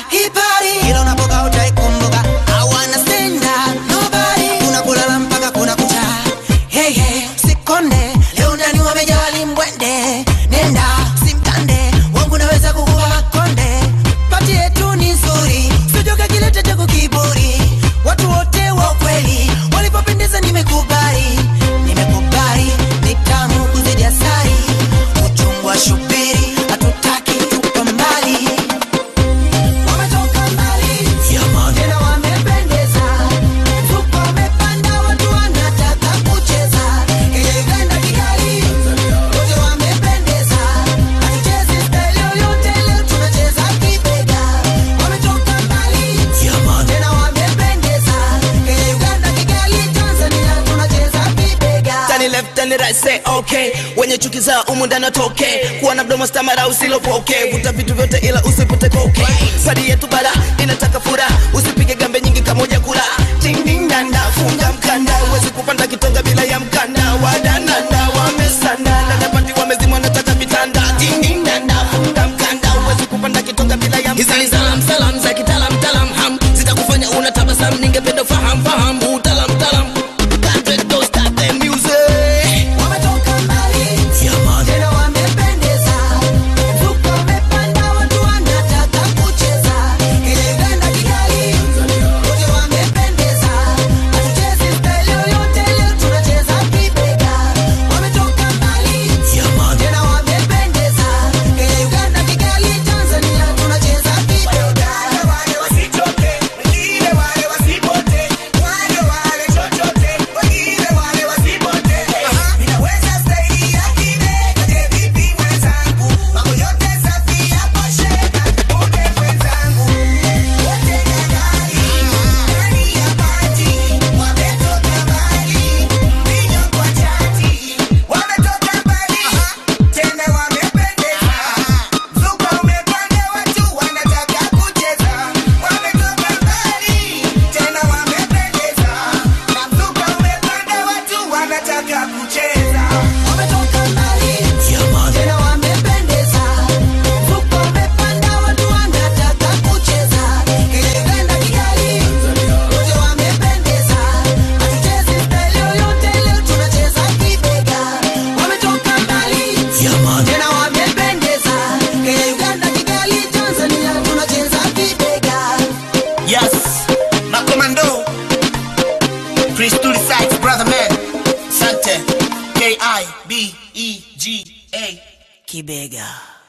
hii party. Kila unapoka utaikumbuka. I wanna stand up, nobody. Kuna kulala mpaka kuna kucha. Hey, hey, sikonde. Leo ndani wamejaa limbwende. Nenda, simtande. Wangu naweza kukupa makonde. Pati yetu ni nzuri. Sijoka kilete chako kiburi. Watu wote wa ukweli. Walipopendeza nimekubali. Nimekubali. Ni tamu kuzidi asali. Uchungu wa shubiri. Hatutaki tupa mbali. Wametoka mbali. Tena wamependeza. Mfuko umepanda, watu wanataka kucheza. Kenya, Uganda, Kigali. Wote wamependeza. Hatuchezi style yoyote, leo tunacheza kibega. Wametoka mbali. Tena wamependeza. Kenya, Uganda, Kigali, Tanzania, tunacheza kibega. Tani left tani right say okay wenye chuki za umu ndani atoke kuwa na mdomo stamara usilopoke vuta vitu vyote ila usipute koke padi yetu bara inataka fura usipige gambe nyingi kama ujakula dingdingdanda funga mkanda uwezi kupanda kitonga bila ya mkanda wadananda wamesanda dadapati wamezima wanataka vitanda dingdingdanda funga mkanda uwezi kupanda kitonga bila ya mkanda hizi ni salam salam za kitalam talam ham zitakufanya unatabasamu ningependa faham faham utalam talam Patrick, don't stop the music. Wametoka mbali. Tena wamependeza. Mfuko umepanda, watu wanataka kucheza. Kenya, Uganda, Kigali. Wote wamependeza. Hatuchezi style yoyote, leo tunacheza kibega. Wametoka mbali. Tena wamependeza. Kenya, Uganda, Kigali, Tanzania, tunacheza kibega. Wametoka mbali. Tena wamependeza. Mfuko umepanda, watu wanataka kucheza. Kenya, Uganda, Kigali. Wote wamependeza. Hatuchezi style yoyote, leo tunacheza kibega. Wametoka mbali. Tena wamependeza. Kenya, Uganda, Kigali, Tanzania, tunacheza kibega. Yes, Makomando. Chris to the sides, brother man. Sante. K I B E G A. Kibega.